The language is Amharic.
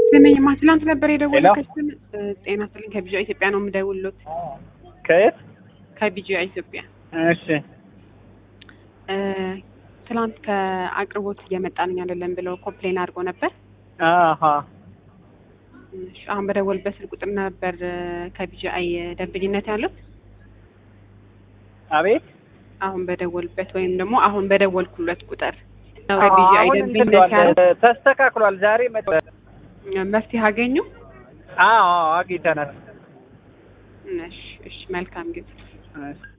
ስመኝማ ትላንት ነበር ሄሎ? የደወልኩት። ጤና ይስጥልኝ ከቢጃ ኢትዮጵያ ነው የምደውልሎት። ከየት? ከቢጃ ኢትዮጵያ እሺ እ፣ ትላንት ከአቅርቦት እየመጣንኝ አይደለም ብለው ኮምፕሌን አድርጎ ነበር። አሀ እሺ፣ አሁን በደወልበት ስልክ ቁጥር ነበር ከቢጂአይ ደንበኝነት ያለው። አቤት አሁን በደወልበት ወይም ደግሞ አሁን በደወልኩለት ቁጥር ነው አዎ፣ ከቢጂአይ አሁን ደንበኝነት እንትን ያለው። ብሏል፣ ተስተካክሏል። ዛሬ መ መፍትሄ አገኙ? አዎ አግኝተናል። እሺ፣ እሺ፣ መልካም ጊዜ። እሺ